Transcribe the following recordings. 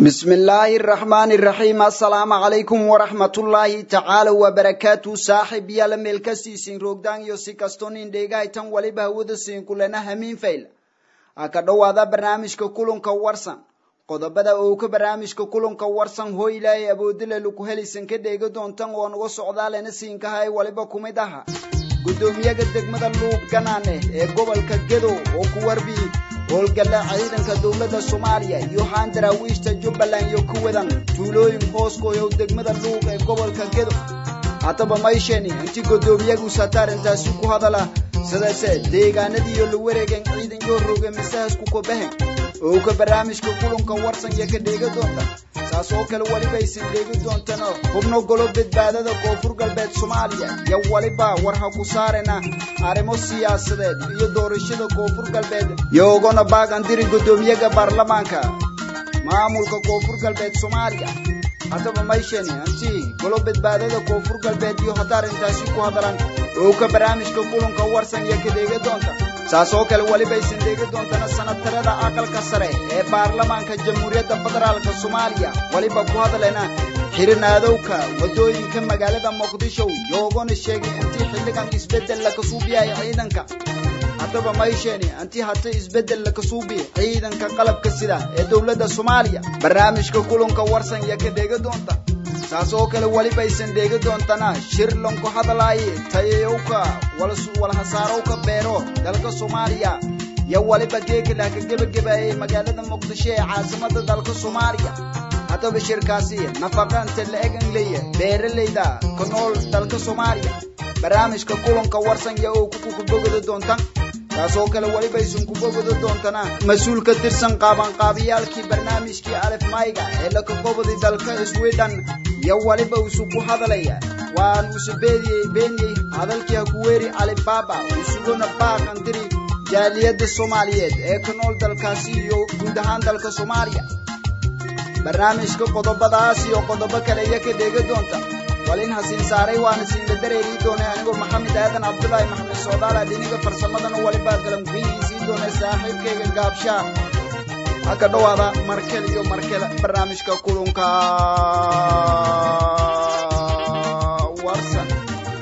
بسم الله الرحمن الرحيم السلام عليكم ورحمة الله تعالى وبركاته صاحب يا لميل كسيسين روغدان يو سيكاستونين ديغايتان وليبا هودا سين كلنا همين فيل aka dhowaada barnaamijka kulanka warsan qodobada uu ka barnaamijka kulanka warsan hoo ilaahay aboodila laku helaysan ka dheegi doontan oo nuga socdaalena siinkahay waliba kumid aha gudoomiyaha degmada luuq ganaane ee gobolka gedo oo ku warbi howlgalla ciidanka dowladda soomaaliya iyo haan daraawiishta jubbaland iyo ku wadan tuulooyin hooskooyow degmada luuq ee gobolka gedo haddaba maysheni intii gudoomiyagu sataar intaasi ku hadala sidase deegaanadiiyo la wareegen ciidan yoo roge misahasku kobahen oo ka barnaamijka kulanka warsan iyo ka dheegi doonta saas oo kale welibaysan dheegi doontana hubno golo badbaadada koonfur galbeed soomaaliya iyo weliba war ha ku saarena arrimo siyaasadeed iyo doorashada koonfur galbeed iyo ogona baagandiri gudoomiyaha baarlamaanka maamulka koonfur galbeed soomaaliya haddaba maysheni hantii golo badbaadada koonfur galbeed iyo hadda arrintaasi ku hadalan oo ka barnaamijka kulanka warsan iyo ka dheegi doonta saas oo kale welibaysan dheegi doontana sanatarada aqalka sare ee baarlamaanka jamhuuriyadda federaalka soomaaliya weliba ku hadlena xirinaadowka waddooyinka magaalada muqdisho yoogona sheegay intii xilligan isbeddel la kasuubiyahay ciidanka haddaba maysheni intii hata isbeddel la kasuubiya ciidanka qalabka sida ee dowladda soomaaliya barnaamijka kulanka warsan iyo ka dheegi doonta saas oo kale welibaysan dheegi doontana shir lanku hadlaaye tayayowka walhasaarowka beero dalka soomaaliya iyo weliba geekilah ka gebagabaayay magaalada muqdisho ee caasimada dalka soomaaliya haddaba shirkaasi nafaqaanta la egan leeya beeralayda ka nool dalka soomaaliya barnaamijka kulanka warsan iyo oo kukubogada doontan taas oo kale welibaysan ku bogada doontana mas-uul ka tirsan qaabanqaabiyaalkii barnaamijkii alef mayga ee laka qobadi dalka sweden iyo weliba isu ku hadalaya waan use beediyey beeniyey hadalkii hakuweeri alibaba isugona baaqandiri jaaliyadda soomaaliyeed ee ka nool dalkaasi iyo guud ahaan dalka soomaaliya barnaamijka qodobadaas iyo qodobo kale iyo ka dheegi doonta walin hasiin saaray waana siinla dareerii doonay anigoo maxamed aadan cabdulaahi maxamed soodaala dhiniga farsamadana weliba galankuhigiisii doonay saaxiibkayga gaabshaa ha ka dhowaada markel iyo markel barnaamijka kulunka warsan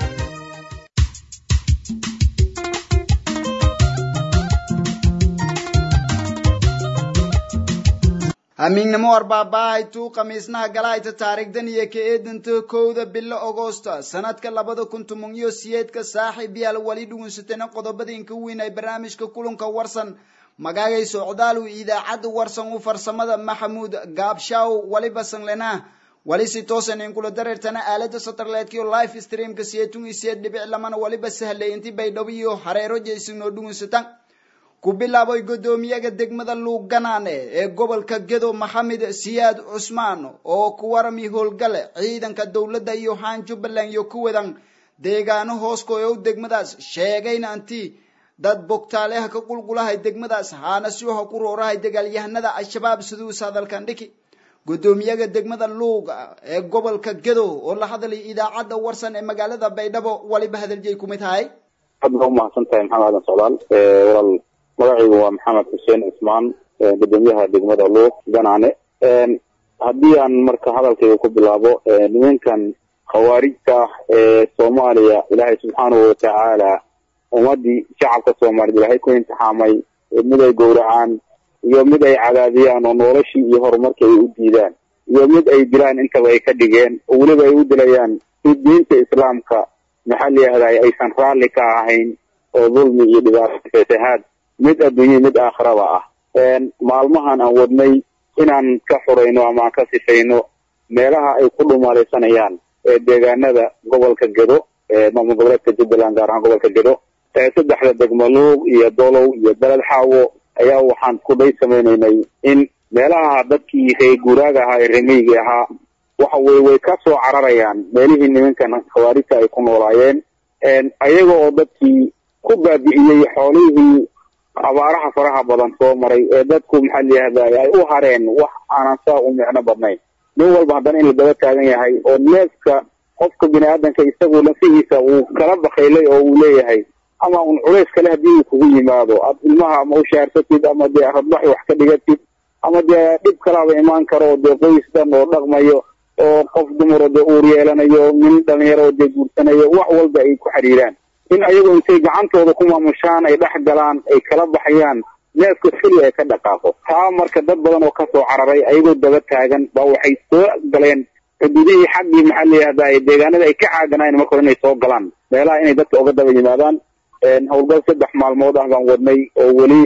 hamiignimo arbaabaahaytuu khamiisnaha galaayta taarikhdan iyo ka eedanta kowda bilo agosta sanadka labada kun toban iyo siyeedka saaxiib yaal wali dhugunsatana qodobadiinka weyn ay barnaamijka kulanka warsan magaagay socdaalu idaacadda warsan u farsamada maxamuud gaabshaw waliba sanglena wali si toosan inkula dareertana aalada satarleedkiyo life streamka siyeetun iyo siyeed dhibic lamana waliba sahlay intii baydhabo iyo hareero jaysinoo dhugunsatan ku bilaabay gudoomiyaha degmada luugganaane ee gobolka gedo maxamed siyaad cusmaan oo ku warami howlgale ciidanka dowladda iyo haan jubbaland iyo ku wadan deegaano hooskoyow degmadaas sheegayna intii dad bogtaaleha ka qulqulahay degmadaas haana siuha ku roorahay dagaalyahanada al-shabaab siduus hadalkan dhiki gudoomiyaha degmada luuga ee gobolka gedo oo la hadlay idaacadda warsan ee magaalada baydhabo waliba hadaljeey kumid tahay aad baa umahadsan tahay maxamed aadan socdaal walaal magacaygu waa maxamed xuseen cismaan gudoomiyaha degmada luuq ganaane haddii aan marka hadalkayga ku bilaabo nimankan khawaarijta ah ee soomaaliya ilaahay subxaanahu watacaala ummadii shacabka soomaaliyed ilaahay ku imtixaamay mid ay gowracaan iyo mid ay cadaadiyaan oo noloshii iyo horumarkii ay u diidaan iyo mid ay dilaan intaba ay ka dhigeen oo weliba ay u dilayaan si diinta islaamka maxaa layihahday aysan raalli ka ahayn oo dulmi iyo dhibaato fasahaad mid adduunya mid aakhiraba ah maalmahan aan wadnay inaan ka xurayno ama aan ka sifayno meelaha ay ku dhumaalaysanayaan ee deegaanada gobolka gedo maamul goboleedka jubbaland gaar ahaan gobolka gedo saddexda degmo luuq iyo dolow iyo beled xaawo ayaa waxaan kudhay sameynaynay in meelaha dadkii reer guuraaga ahaa ee remeygi ahaa waxa weye way ka soo cararayaan meelihii nimankan khawaarijta ay ku noolaayeen ayaga oo dadkii ku baabi'iyey xoolihii abaaraha faraha badan soo maray ee dadku maxaa layihahday ay u hareen wax aanan saa u micno badnayn nin walba haddana in la daba taagan yahay oo neefka qofka bini aadanka isagu lafihiisa uu kala bakaylay oo uu leeyahay ama un culays kale haddii uu kugu yimaado aad ilmaha ama u shaarsatid ama dee radbaxi wax ka dhigatid ama dee dhib kalaaba imaan karo oo dee qoys dhan oo dhaqmayo oo qof dumaro dee uur yeelanayo nin dhalinyaro oo dee guursanayo wax walba ay ku xiriiraan in ayagu intay gacantooda ku maamushaan ay dhex galaan ay kala baxayaan neefka keliya ay ka dhaqaaqo taa marka dad badan oo kasoo cararay ayagoo daba taagan ba waxay soo galeen xuduudihii xaggii maxaa la yihahdaa deegaanada ay ka caaganayen marka hore inay soo galaan meelaha inay dadka oga daba yimaadaan howlgal saddex maalmood ah baan wadnay oo weli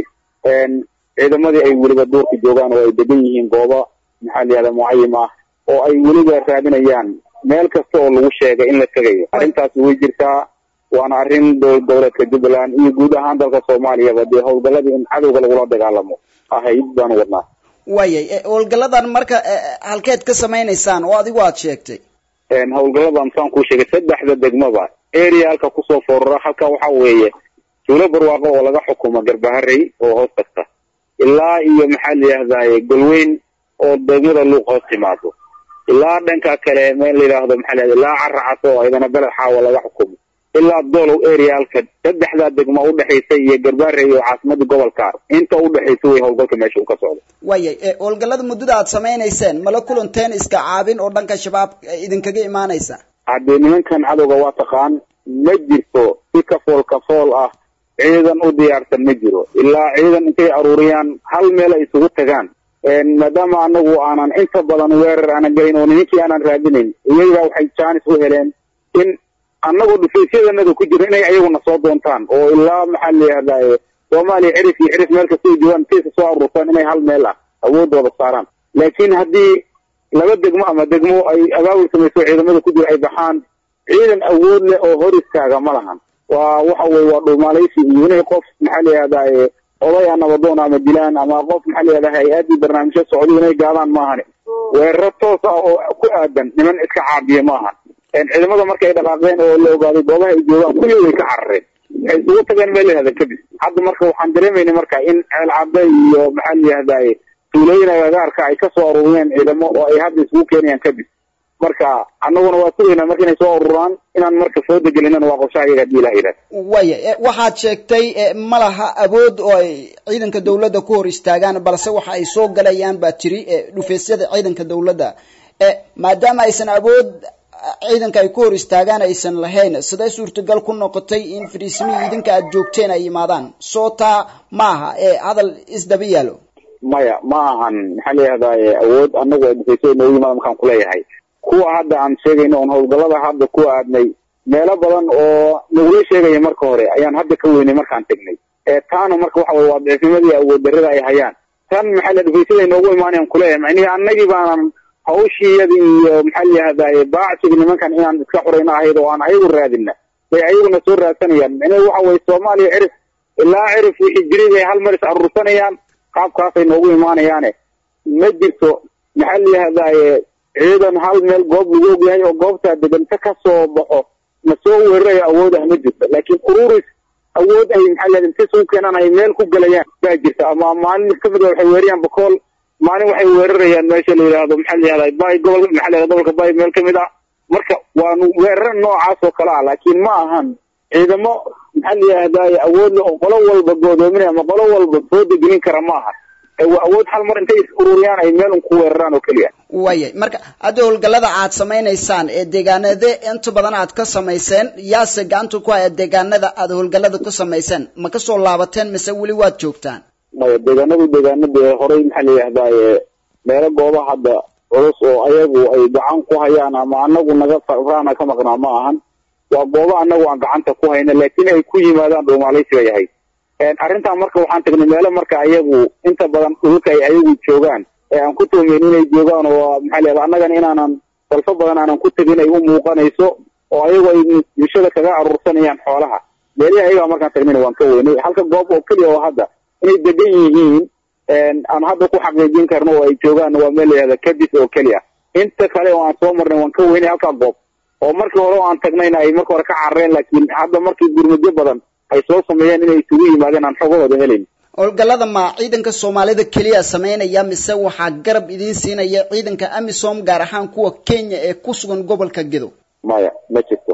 ciidamadii ay weliba duurka joogaan oo ay degan yihiin goobo maxaa la yihahdaa mucayim ah oo ay weliba raadinayaan meel kasta oo lagu sheegay in la tegayo arrintaasi way jirtaa waana arrin dowlad goboleedka jubbaland iyo guud ahaan dalka soomaaliyaba dee howlgaladii in cadowga lagula dagaalamo ahayd baanu wadnaa waayay howlgaladan marka halkeed ka samaynaysaan oo adigu aad sheegtay howlgaladan saan kuu sheegay saddexda degmaba area halka kusoo foorara halka waxa weeye tuulo barwaaqo oo laga xukumo garbaharey oo hoos tagta ilaa iyo maxaa la yihahdaye golweyn oo degmada luuq hoos timaado ilaa dhanka kale meel la yidhaahdo maxaa la yahda ilaa caracas oo ayadana beled xaawa laga xukumo ilaa dolow area halka saddexdaa degma udhexaysa iyo garbaarey oo caasimada gobolka inta udhexaysa way howlgalka meesha u ka socda waayay howlgalada muddada aad samaynayseen mala kulanteen iska caabin oo dhanka shabaab idinkaga imaanaysa haddee nimankan cadowga waa taqaan ma jirto si kafool kafool ah ciidan u diyaarsan ma jiro ilaa ciidan intay aruuriyaan hal meel ay isugu tagaan maadaama anagu aanan inta badan weerar aanan gelin oo nimankii aanan raadinayn iyagaa waxay jaanis u heleen in anagoo dhufaysyadanaga ku jiro inay ayaguna soo doontaan oo ilaa maxaa la yihahdaye soomaaliya cirif iyo cirif meel kasta ay joogaan intaysa soo aruurtaan inay hal meel ah awoodooda saaraan laakiin haddii laba degmo ama degmo ay abaabul samayso ciidamada ku jiro ay baxaan ciidan awood leh oo hor istaaga ma lahan waa waxa weye waa dhuumaalaysi iyo inay qof maxaa la yihahdaye oday a nabadoon ama dilaan ama qof maxaa la yihahda hay-addii barnaamijyo socday inay gaadaan maahani weeraro toos ah oo ku aadan niman iska caabiya maahan ciidamada marka ay dhaqaaqeen oo la ogaaday goobaha ay joogaan kulli way ka carareen waxay isugu tageen meel lahada kadib hadda marka waxaan dareemayna marka in ceel cadda iyo maxaa la yihahdaye tuulooyin agagaarka ay kasoo aruuriyeen ciidamo oo ay hadda isugu keenayaan kadib marka anaguna waa sugaynaa marka inay soo ururaan inaan marka soo degelinana waa qorshaha iyaga hadii ilaha yidhahda waya waxaad sheegtay ma laha awood oo ay ciidanka dawladda ku hor istaagaan balse waxa ay soo galayaan baa tiri dhufeysyada ciidanka dawladda maadaama aysan awood ciidanka ay ku hor istaagaan aysan lahayn siday suurtagal ku noqotay in fariisimihii idinka aad joogteen ay yimaadaan soo taa ma aha ee hadal isdaba yaalo maya ma ahan maxaa la yihahdaye awood anagu ay dhufaysyada noogu yimaada markaan kuleeyahay kuwa hadda aan sheegayno oon howlgallada hadda ku aadnay meelo badan oo nagula sheegaya marka hore ayaan hadda ka weynay markaan tegnay taana marka waxa weye waa daciifnimadii awood darrada ay hayaan tan maxaa la dhufaysyada noogu imaanayan kuleeyahay macnihi annagii baanan hawshiiyada iyo maxaa la yihahdaye baacsiga nimankan inaan iska xurayno ahayd oo aan ayagu raadina bay ayaguna soo raadsanayaan macnihi waxa weye soomaaliya cirif ilaa cirif wixii jiray bay hal mar is aruursanayaan qaabkaasay noogu imaanayaane ma jirto maxaa la yihahdaye ciidan hal meel goob lagu ogyahay oo goobtaa deganta ka soo baxo ma soo weerarayo awood ah ma jirto laakiin ururis awood ay maxaa la intay suu keenaan ay meel ku galayaan baa jirta ama maalin kamid waxay weerarayaan bakool maalin waxay weerarayaan meesha la yidhahdo maxaa la yihahda bay gobol maxaa la yihahda gobolka bay meel kamid ah marka waanu weerara noocaas oo kale ah laakiin ma ahan ciidamo maxaa la yihahdaye awood le oo qolo walba goodoominaya ama qolo walba soo degelin kara ma aha waa awood hal mar intay is ururiyaan ay meel un ku weeraraan oo keliya wayay marka hadda howlgallada aad samaynaysaan ee deegaanade inta badan aad ka samayseen yaase gacanta ku haya deegaanada aad howlgallada ku samayseen ma kasoo laabateen mise weli waad joogtaan maya deegaanadu deegaanadee horey maxaa la yihahdaye meelo gooba hadda culus oo ayagu ay gacan ku hayaan ama anagu naga raana ka maqnaa ma ahan waa gooba anagu aan gacanta ku hayna laakiin ay ku yimaadaan dhuumaalaysiga yahay arrintan marka waxaan tagnay meelo marka ayagu inta badan dhulka ay ayagu joogaan ee aan ku toomeyn inay joogaan oo maxaa la annagana inaanan balfo badan aanan ku tegin ay u muuqanayso oo ayagu ay bulshada kaga aruursanayaan xoolaha meelihi ayagaa markaan tagnayna waan ka weynay halka goob oo keliya oo hadda inay degan yihiin aan hadda ku xaqiijin karno oo ay joogaan waa meel layihahda kadis oo keliya inta kale oo aan soo marnay waan ka weynay halkaa goob oo markii hore oo aan tagnayna ay marka hore ka carareen laakiin hadda markii gurmudyo badan ay soo sameeyeen inay isugu yimaadeen aan xogahooda helayn howlgallada ma ciidanka soomaalida keliya samaynaya mise waxaa garab idiin siinaya ciidanka amisom gaar ahaan kuwa kenya ee ku sugan gobolka gedo maya ma jirto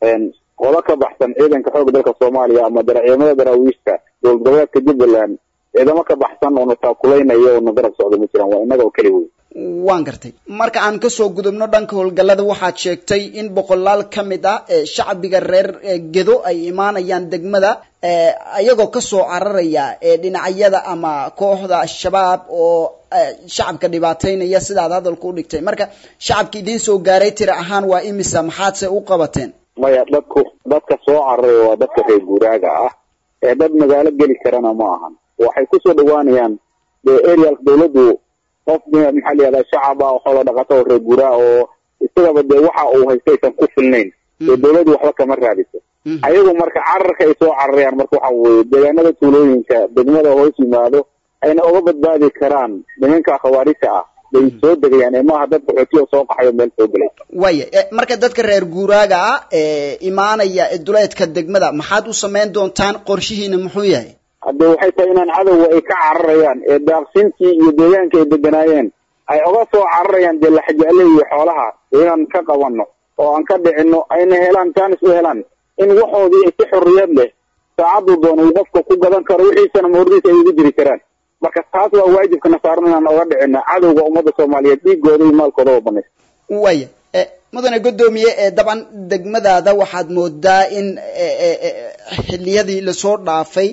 qolo ka baxsan ciidanka xoogga dalka soomaaliya ama ciidamada daraawiishta dowlad goboleedka jubbaland ciidamo ka baxsan oo na taakulaynayo oo na garab socdo ma jiraan waa innaga oo keli wey waan gartay marka aan kasoo gudubno dhanka howlgallada waxaad sheegtay in boqolaal ka mid ah shacbiga reer gedo ay imaanayaan degmada iyagoo kasoo cararaya dhinacyada ama kooxda al-shabaab oo shacabka dhibaataynaya sidaad hadalku u dhigtay marka shacabka idiin soo gaaray tira ahaan waa imisa maxaadse u qabateen maya dadku dadka soo cararaya waa dadka reer guuraaga ah ee dad magaalo geli karana ma ahan waxay kusoo dhawaanayaan dee arealka dawladdu qof maxaa la yihahdaa shacab ah oo xoolo dhaqato oo reer guuraa oo isagaba dee waxa uu haysta aysan ku filnayn dee dawladdu waxba kama raadiso ayagu marka cararka ay soo cararayaan marka waxa weye deegaanada tuulooyinka degmada hoos yimaado ayna uga badbaadi karaan nimanka khawaarijta ah bay soo degayaan ee maaha dad qaxootiya soo qaxayo meel soo gelay waya marka dadka reer guuraaga ah imaanaya duleedka degmada maxaad u samayn doontaan qorshihiina muxuu yahay hadde waxay tahay inaan cadowga ay ka cararayaan ee daaqsintii iyo deegaanka ay deganaayeen ay oga soo cararayaan dee laxjaale iyo xoolaha inaan ka qabano oo aan ka dhicino ayna helaan jaanis u helaan in waxoodii ay si xorriyad leh saacaddu doon uu qofka ku gadan karo wixiisana mahordiisa ay ugu jiri karaan marka taas waa waajibkana saaran inaan oga dhicino cadowga ummadda soomaaliyeed dhiigooda iyo maalkoodaba banaysa waya mudane guddoomiye dabcan degmadaada waxaad moodaa in xiliyadii lasoo dhaafay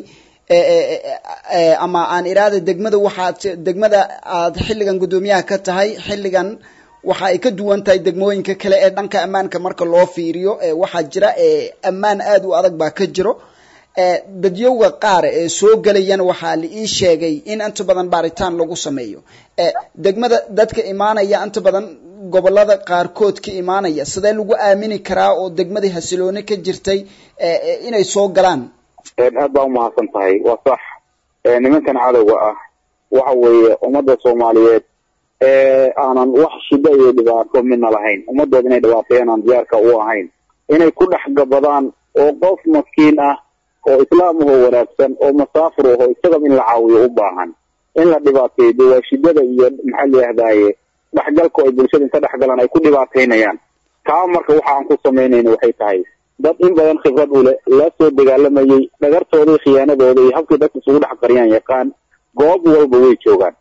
ama aan iraada degmada waxaad degmada aad xilligan guddoomiyaha ka tahay xilligan waxa ay ka duwan tahay degmooyinka kale ee dhanka ammaanka marka loo fiiriyo waxaa jira ammaan aada u adag baa ka jiro dadyowga qaar ee soo gelayana waxaa la ii sheegay in inta badan baaritaan lagu sameeyo degmada dadka imaanaya inta badan gobolada qaarkood ka imaanaya sidee lagu aamini karaa oo degmadii hasilooni ka jirtay inay soo galaan aad baa umahadsan tahay waa sax nimankan cadowga ah waxa weeye ummadda soomaaliyeed aanan wax shida iyo dhibaato midna lahayn ummadooda inay dhibaateeyaan aan diyaarka u ahayn inay ku dhex gabadaan oo qof maskiin ah oo islaamahoo wanaagsan oo masaafir aho isagaba in la caawiyo u baahan in la dhibaateeyo de waa shidada iyo maxaa la yihahdaye dhexgalka ay bulshada inta dhexgalaan ay ku dhibaataynayaan taa marka waxa aan ku samaynayna waxay tahay dad in badan khibrad u leh la soo dagaalamayey dhagartooda iyo khiyaanadooda iyo habkii dadka isugu dhex qariyaan yaqaan goob walba way joogaan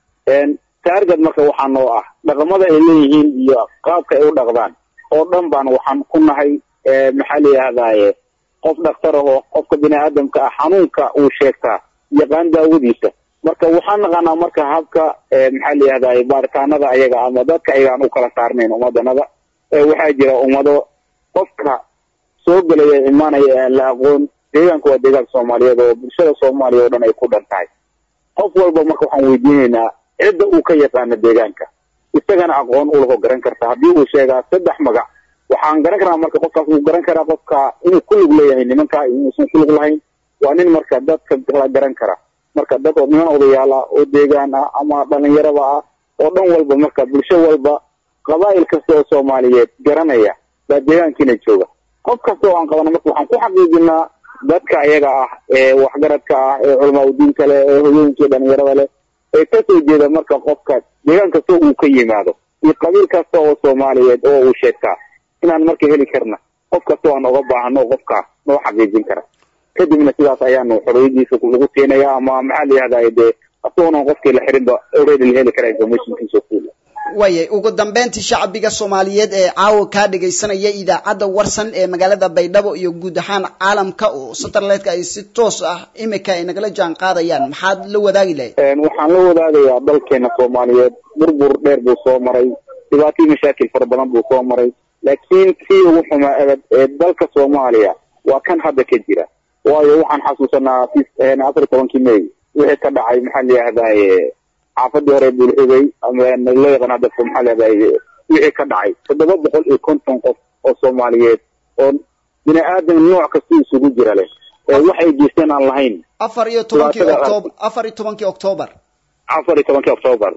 taargad marka waxaa noo ah dhaqamada ay leeyihiin iyo qaabka ay u dhaqdaan oo dhan baan waxaan ku nahay maxaa la yihahdaye qof dhaktar aho qofka bini aadamka ah xanuunka uu sheegtaa yaqaan daawadiisa marka waxaan naqaanaa marka habka maxaa la yihahdaye baaritaanada ayaga ama dadka ayagaan u kala saarnayn ummadanada waxaa jira ummado qofka soo gelaya imaanaya aan la aqoon deegaanka waa deegaanka soomaaliyeed oo bulshada soomaaliya oo dhan ay ku dhan tahay qof walba marka waxaan weydiinaynaa cidda uu ka yaqaano deegaanka isagana aqoon ulaho garan karta haddii uu sheegaa saddex magac waxaan garan karnaa marka qofkaas uu garan karaa qofka inuu kulug leeyahay nimanka inuusan kulug lahayn waa nin marka dadka la garan kara marka dad oo niman odayaal ah oo deegaan ah ama dhalinyaraba ah oo dhan walba marka bulsho walba qabaa'il kasta oo soomaaliyeed garanaya baa deegaankiina jooga qof kasta oo aan qabano marka waxaan ku xaqiijinaa dadka ayaga ah ee waxgaradka ah ee culamaa udiinka leh ee hoyooyinkii dhalinyarada leh ee kasoo jeeda marka qofka deegaan kasta uu ka yimaado iyo qabiil kasta oo soomaaliyeed oo uu sheegtaa inaan marka heli karna qof kasta oo aan oga baahano qofka noo xaqiijin kara kadibna sidaas ayaanu xorriyadiisa lagu siinaya ama maxaa la yihahdaye dee asagoona qofkii la xirinba already la heli kara informationkiisa kuula wayay ugu dambeyntii shacbiga soomaaliyeed ee caawa kaa dhegaysanaya idaacadda warsan ee magaalada baydhabo iyo guud ahaan caalamka oo satelliteka ay si toos ah imika ay nagala jaan qaadayaan maxaad la wadaagi lahayd waxaan la wadaagayaa dalkeena soomaaliyeed burbur dheer buu soo maray dhibaatoi mashaakil fara badan buu soo maray laakiin kii ugu xumaa ebed ee dalka soomaaliya waa kan hadda ka jira waayo waxaan xasuusanaa afar iyo tobankii may wixii ka dhacay maxaa la yihahdaye xaafadii hore bulxugay ama loo yaqaan hadda maxaa la yihahdaye wixii ka dhacay toddoba boqol iyo konton qof oo soomaaliyeed oo bini aadam nooc kasta isugu jira leh ee waxay geysteen aan lahayn afar iyo tobankii october afar iyo tobankii october afar iyo tobankii october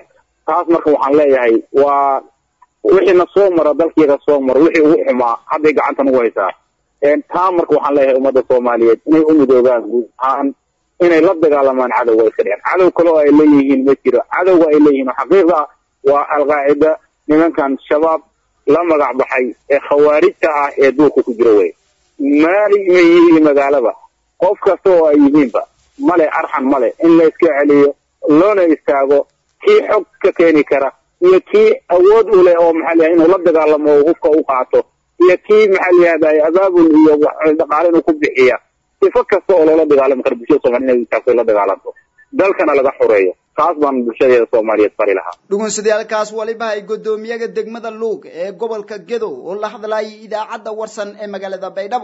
taas marka waxaan leeyahay waa wixiina soo mara dalkiyaga soo mara wixii ugu xumaa hadday gacanta nagu haysaa taa marka waxaan leeyahay ummadda soomaaliyeed inay u midoogaan guud ahaan inay la dagaalamaan cadowga iska dhicin cadow kale oo ay leeyihiin ma jiro cadowga ay leeyihiin oo xaqiiqa waa alqaacida nimankan shabaab la magac baxay ee khawaarijta ah ee duurka ku jira wey maali ma yihiin magaalaba qof kasta oo ay yihiinba male arxan male in la iska celiyo loona istaago kii xog ka keeni kara iyo kii awood u leh oo maxaa layahay inuu la dagaalamo oo hubka u qaato iyo kii maxaa layahday abaabul iyo dhaqaale inuu ku bixiya sifo kasta oo loola dagaalami karo bulshada soomaliya inay taagto la dagaalanto dalkana laga xoreeyo taas baan bulshadeeda soomaaliyeed fari lahaa dhugunsadayaalkaas waliba ay guddoomiyaga degmada luug ee gobolka gedo oo la hadlayay idaacadda warsan ee magaalada baydhabo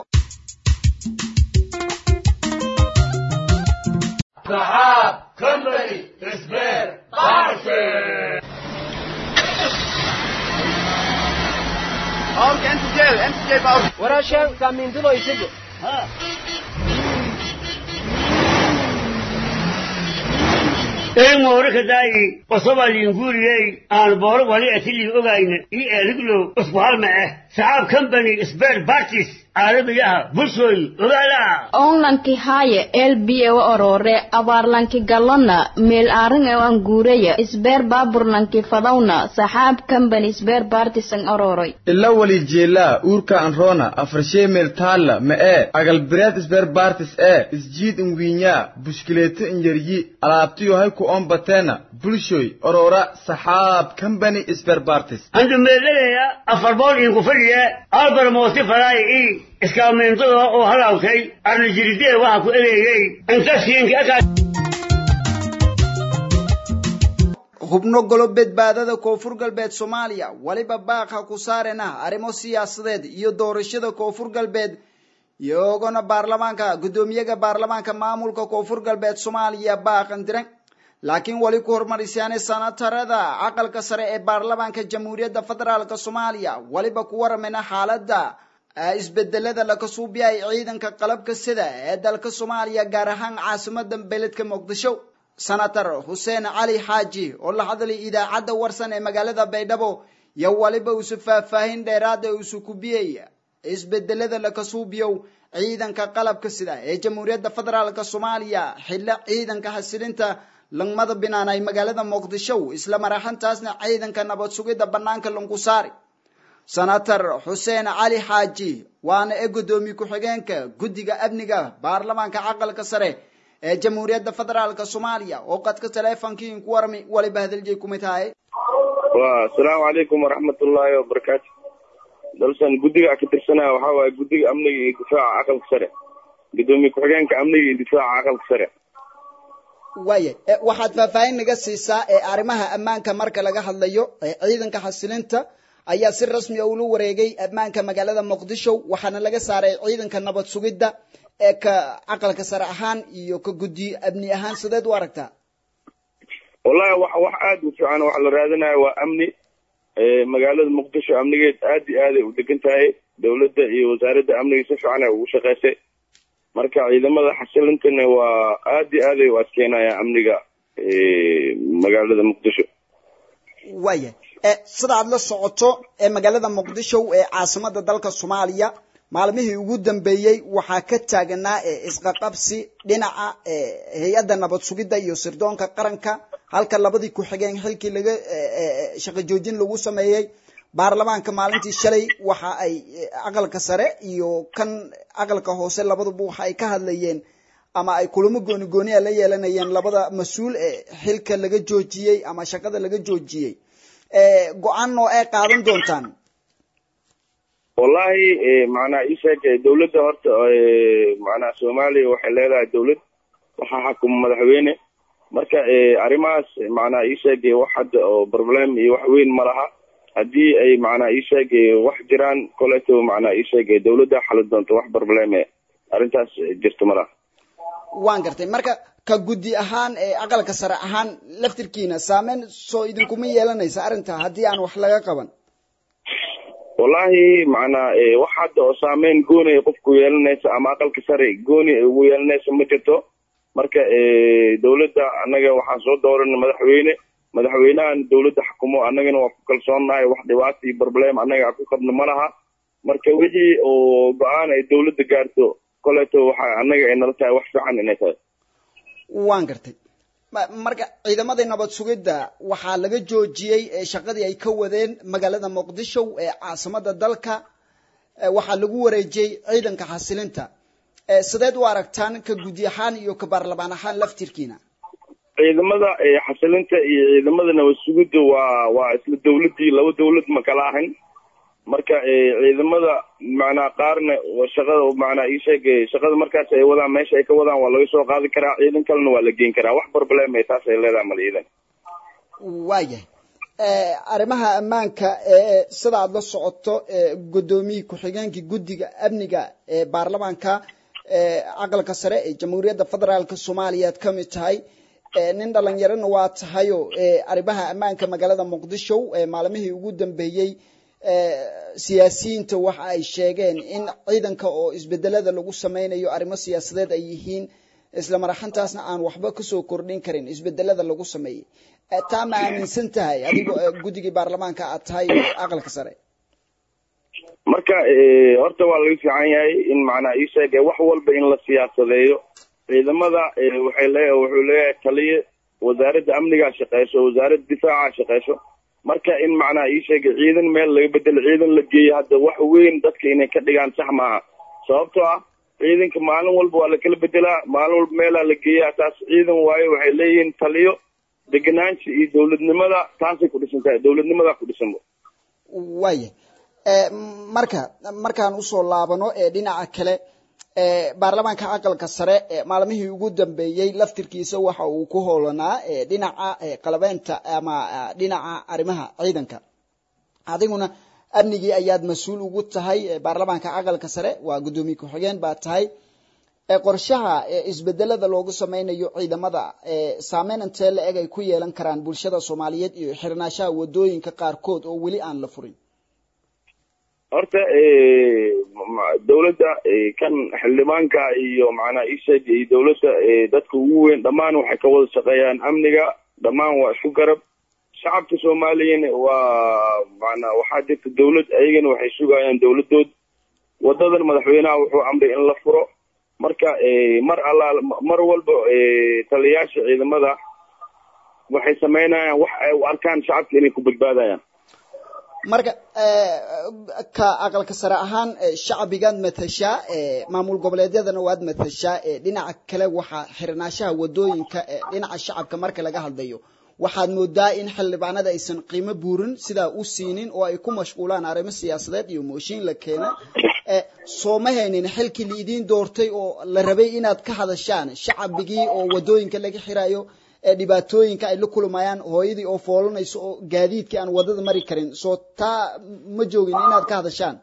Sahab Company Isber Party. Orka انت جاي انت جاي باور ورا شيء كان من دلو يسجل ها Een moore ka daayi qosaba liinguriyey aan booro wali atili ogayna ii eeliglo usbu halma ah saxaab company spare parties caalamiga ah bulshooyi ogaala onlanki haaye elbiye wa orore abaarlanki galona meel aarin e an guuraya isbeer baaburlanki fadawna saxaab company isbeer baartisan ororoy ila wali jeelaa uurka anroona afarshee meel taalla ma ee agalbireed isbeer baartis ee isjiid inwiinyaa bushkileeto inyaryi alaabtiyo hay ku ombateena bulshoy orora saxaab company isbeer baartis andu meelalaya afar bool iinku fadhiya albar mooti falaay ii iskaameentada oo halaawtay arnajiridee waxa ku ereeyey inta siinka akaa hubno golo badbaadada koonfur galbeed soomaaliya waliba baaqa ku saarena arrimo siyaasadeed iyo doorashada koonfur galbeed iyagona baarlamaanka guddoomiyaga baarlamaanka maamulka koonfur galbeed soomaaliya baaqan diran laakiin wali ku hormarisaane sanatarada aqalka sare ee baarlamaanka jamhuuriyadda federaalk soomaaliya waliba ku waramena xaaladda isbedelada la kasuubiyay ciidanka qalabka sida ee dalka soomaaliya gaar ahaan caasimada beledka muqdisho senator xuseen cali xaaji oo la hadlay idaacadda warsan ee magaalada baydhabo iyo waliba usu faahfaahin dheeraada usu kubiyey isbedelada la kasuubiyow ciidanka qalabka sida ee jamhuuriyadda federaalk soomaaliya xillo ciidanka xasilinta langmada binaanay magaalada muqdisho isla maraxantaasna ciidanka nabad sugidda banaanka lanku saari senator xuseen cali xaaji waana ee guddoomiye ku-xigeenka guddiga amniga baarlamaanka caqalka sare ee jamhuuriyadda federaalk soomaaliya oo qadka taleefonkii inku warmi waliba hadaljeey kumid tahay wa asalaamu calaykum waraxmatullaahi wabarakaatu dalsan guddiga ka tirsanaya waxaa waaye guddiga amniga iyo difaaca aqalka sare guddoomiye ku-xigeenka amniga iyo difaaca aqalka sare waaya waxaad faahfaahin naga siisaa ee arrimaha ammaanka marka laga hadlayo ee ciidanka xasilinta ayaa si rasmi a ula wareegay ammaanka magaalada muqdisho waxaana laga saaray ciidanka nabad sugidda ee ka aqalka sare ahaan iyo ka guddi amni ahaan sideed u aragtaa wallahi wax wax aada u fiican waxa la raadinaya waa amni magaalada muqdisho amnigeed aad iyo aaday u degan tahay dawladda iyo wasaaradda amniga si fiican ay ugu shaqaysay marka ciidamada xasilintana waa aad iyo aaday u adkeynaya amniga magaalada muqdisho waaya sida aad la socoto ee magaalada muqdisho ee caasimada dalka soomaaliya maalmihii ugu dambeeyey waxaa ka taaganaa isqaqabsi dhinaca hay-adda nabad sugidda iyo sirdoonka qaranka halka labadii ku-xigeen xilkii laga shaqo joojin lagu sameeyey baarlamaanka maalintii shalay waxa ay aqalka sare iyo kan aqalka hoose labaduba waxa ay ka hadlayeen ama ay kulamo gooni gooniya la yeelanayeen labada mas-uul ee xilka laga joojiyey ama shaqada laga joojiyey go-aan oo ay qaadan doontaan wallahi macnaa isheeg dawladda horta macnaa soomaaliya waxay leedahay dawlad waxaa xakuma madaxweyne marka arrimahaas macnaa isheeg wax hadda oo problem iyo wax weyn ma laha haddii ay macnaa isheeg wax jiraan koleto macnaa isheeg dawladda xali doonto wax probleme arrintaas jirto ma laha waan gartay marka ka guddi ahaan ee aqalka sare ahaan laftirkiina saameyn soo idinkuma yeelanaysa arrinta haddii aan wax laga qaban wallahi macnaa wax hadda oo saameyn gooni ay qofku yeelanaysa ama aqalka sare gooni ay ugu yeelanaysa ma jirto marka dawladda annaga waxaan soo dooranay madaxweyne madaxweynahan dawladda xukumo annagana waa ku kalsoonnahay wax dhibaata iyo problem annaga ku qabno ma laha marka wixii oo go-aan ay dawladda gaarto koleto waxa annaga ay nala tahay wax fiican inay tahay waan gartay marka ciidamadii nabad sugidda waxaa laga joojiyey shaqadii ay ka wadeen magaalada muqdisho ee caasimada dalka waxaa lagu wareejiyey ciidanka xasilinta sideed u aragtaan ka gudi ahaan iyo ka baarlamaan ahaan laftirkiina ciidamada xasilinta iyo ciidamada nabad sugidda waa waa isla dawladdii laba dawlad ma kala ahayn marka ciidamada macnaa qaarna shaqada macnaa ii sheeg shaqada markaas ay wadaan meesha ay ka wadaan waa laga soo qaadi karaa ciidan kalena waa la geyn karaa wax problem ay taas ay leedahay mal ciidan waayahay arrimaha ammaanka sida aada la socoto gudoomiyii ku-xigeenkii guddiga amniga ee baarlamaanka aqalka sare ee jamhuuriyadda federaalka soomaaliya ad ka mid tahay nin dhalinyarona waa tahayo arrimaha ammaanka magaalada muqdisho maalmihii ugu dambeeyey siyaasiyiinta waxa ay sheegeen in ciidanka oo isbedelada lagu sameynayo arrimo siyaasadeed ay yihiin isla maraxantaasna aan waxba kasoo kordhin karin isbedelada lagu sameeyey taa ma aaminsan tahay adigoo guddigii baarlamaanka aad tahay aqalka sare marka horta waa laga fiican yahay in macnaa ii sheege wax walba in la siyaasadeeyo ciidamada waxay lee wuxuu leeyahay taliye wasaaradda amnigaa shaqeyso wasaaradda difaaca shaqeyso marka in macnaa ii sheega ciidan meel laga bedelo ciidan la geeyo hadda wax weyn dadka inay ka dhigaan sax maaha sababtoo ah ciidanka maalin walba waa lakala bedelaa maalin walba meelaa la geeyaa taas ciidan waayo waxay leeyihiin taliyo degenaansha iyo dawladnimada taasay ku dhisan tahay dawladnimadaa ku dhisanba waaya marka markaan usoo laabano dhinaca kale baarlamaanka aqalka sare maalmihii ugu dambeeyey laftirkiisa waxa uu ku hoolanaa dhinaca qalabeynta ama dhinaca arrimaha ciidanka adiguna amnigii ayaad mas-uul ugu tahay baarlamaanka aqalka sare waa guddoomiye ku-xigeen baa tahay qorshaha isbedelada loogu sameynayo ciidamada saameyn intee la eg ay ku yeelan karaan bulshada soomaaliyeed iyo xirnaashaha wadooyinka qaarkood oo weli aan la furin horta dawladda kan xildhibaanka iyo macnaa isheeg iyo dawladda dadka ugu weyn dhammaan waxay ka wada shaqeeyaan amniga dhammaan waa isku garab shacabka soomaaliyana waa macnaa waxaa jirta dawlad ayagana waxay sugayaan dawladood wadadan madaxweynaha wuxuu amray in la furo marka mar allaal mar walba taliyayaasha ciidamada waxay sameynayaan wax ay u arkaan shacabka inay ku badbaadayaan marka ka aqalka sare ahaan shacbigaad matashaa maamul goboleedyadana waad matashaa dhinaca kale waxaa xirnaashaha wadooyinka dhinaca shacabka marka laga hadlayo waxaad moodaa in xildhibaanada aysan qiimo buurin sidaa u siinin oo ay ku mashquulaan arrimo siyaasadeed iyo mooshiin la keena sooma haynin xilkii liidiin doortay oo la rabay inaad ka hadashaan shacabigii oo wadooyinka laga xirayo dhibaatooyinka ay la kulmayaan hooyadii oo foolanayso oo gaadiidkii aan wadada mari karin soo taa ma joogin inaad ka hadashaan